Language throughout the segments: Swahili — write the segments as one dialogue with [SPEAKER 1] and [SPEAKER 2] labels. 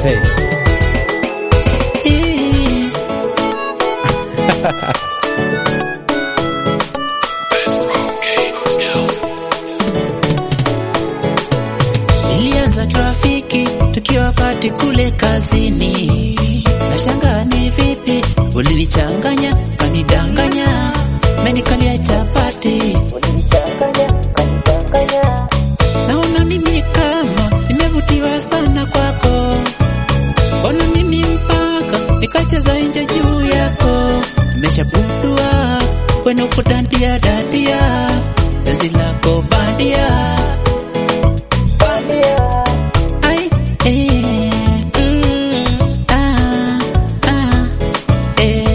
[SPEAKER 1] Hey. Ee. Ilianza trafiki tukiwa pati kule kazini, nashangaa ni vipi ulinichanganya kanidanganya, menikalia chapati naona mimi kama nimevutiwa sana kwako, ona mimi mpaka nikacheza nje juu yako, nimeshapundua kwene uko dandia dandia, penzi lako bandia Ai, eh, mm, ah, ah, eh.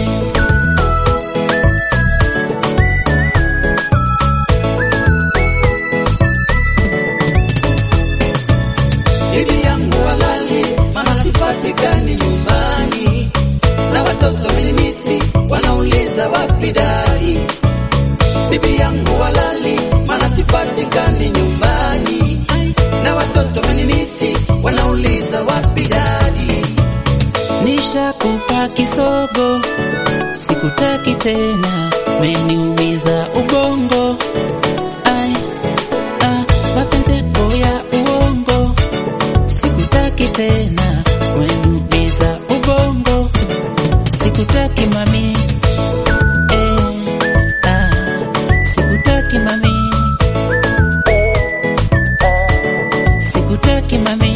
[SPEAKER 2] bibi yangu walali, mana sipatikani nyumbani, na watoto wamenimisi, wanauliza wapi dai. Bibi yangu walali, mana sipatikani nyumbani, na watoto wamenimisi, wanauliza wapi dadi.
[SPEAKER 1] Nishakupa kisogo, sikutaki tena, meniumiza ubongo. Ai, ah, mapenzi yako ya uongo, sikutaki tena, meniumiza ubongo. Sikutaki mami, eh, ah, sikutaki mami, sikutaki mami.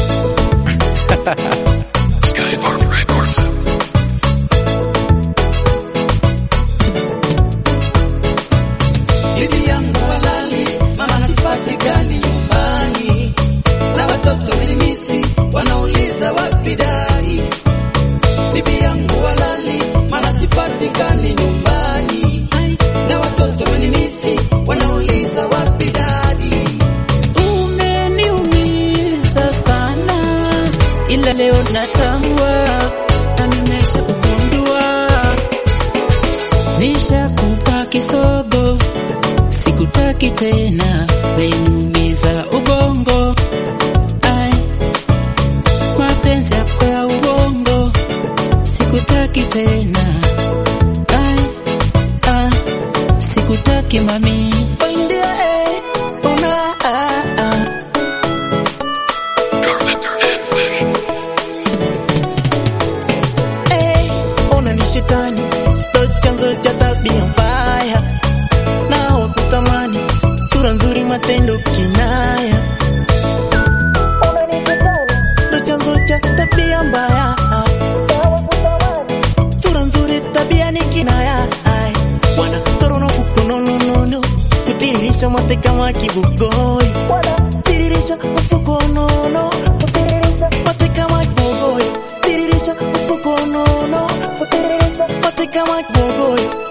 [SPEAKER 2] Bibi yangu walali, mama sipatikani nyumbani, na watoto wamenimisi, wanauliza wapi dai. Bibi yangu walali, mama sipatikani nyumbani, na watoto wamenimisi, wanauliza wapi dadi.
[SPEAKER 1] Umeniumiza sana, ila leo natambua na nimesha kugundua, nishakupa kisogo, sikutaki tena, umeniumiza ubongo. Ai, mapenzi yako ya ubongo, sikutaki tena. Ai, ah, sikutaki mami.
[SPEAKER 2] Ndio, eh, una, ah, ah. Eh, ona ni shetani ndo chanzo cha tabia mbaya, na wakutamani sura nzuri, matendo kinaya. Ona ni shetani ndo chanzo cha tabia mbaya, sura nzuri, tabia ni kinaya. Ai, wana soro na fuko no no no no, kutiririsha mate kama kibugoi, tiririsha mfuko no no, mate kama kibugoi, tiririsha mfuko no no, mate kama kibugoi.